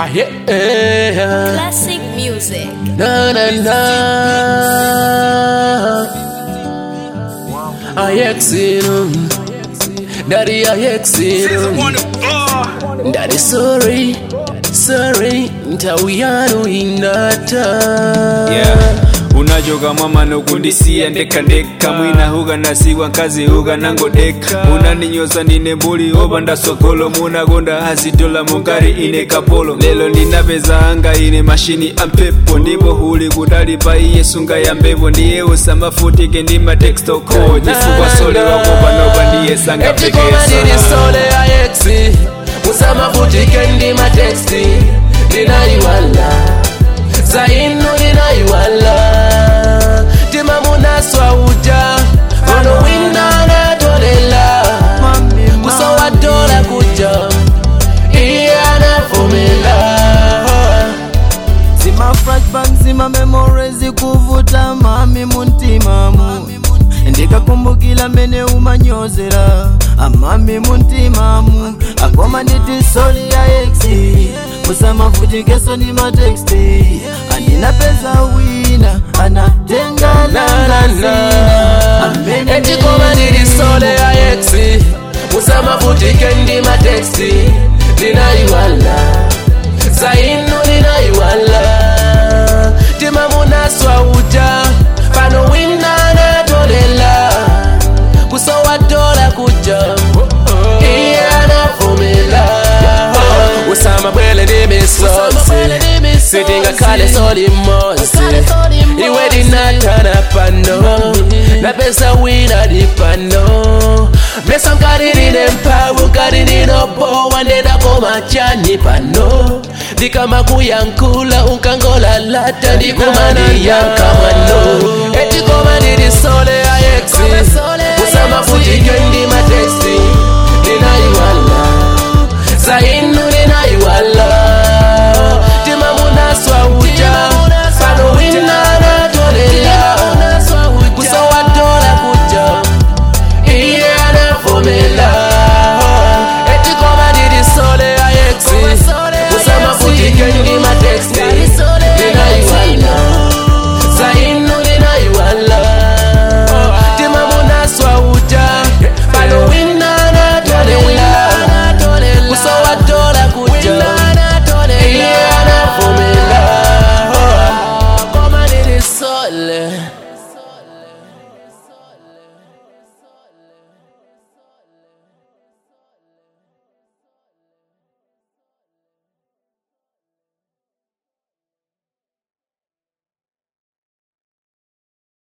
Ah, yeah. Classic music. Na na na. Ayexinum. Daddy Ayexinum. Daddy sorry. Sorry. Ntawiyanu inata. yeah. unajoga mama nokundisiya ndekandeka mwina huga nasiwa nkazi huga nangodeka munaninyoza nine mbuli oba ndasokolo munagonda hasitola mungari ine kapolo lelo ndinapeza anga ine mashini ampepo ndipo huli kudali pa iye sunga ya mbepo ndiye usamafutike ndi matekstoko chifukwa sole wakopa noba ndiye sanga etikoma pekesa ndiri sole ayexi musamavutike ndi mateksti ndinayiwala zainu ndinayiwala tima munaswa uja pano wina anatolela kusowatola kuja iye anavumila zima flashback zima memories kuvuta mami muntimamu ndikakumbukila mene umanyozera amami muntimamu akoma nditi soli ya exi musamavutikeso ni mateksti andinapeza wina anatenga langasina etikoma ndiri sole ayexi musamavutike ndi mateksti ndinayiwala zainu ndinayiwala tima munaswa uja pano wina anatolela kusowatola kuja iye anavumila usama bwele ndi misozi sitingakhale soli mosi iwe dinatana pano napesa wina di pano mesa nkaririne mpawu nkaririnobowa ndendakomachani pano ndikama kuyankula unkangola lata ndikumaniyankamano etikoma ndiri sole ayexi usamavutike ndi mateksti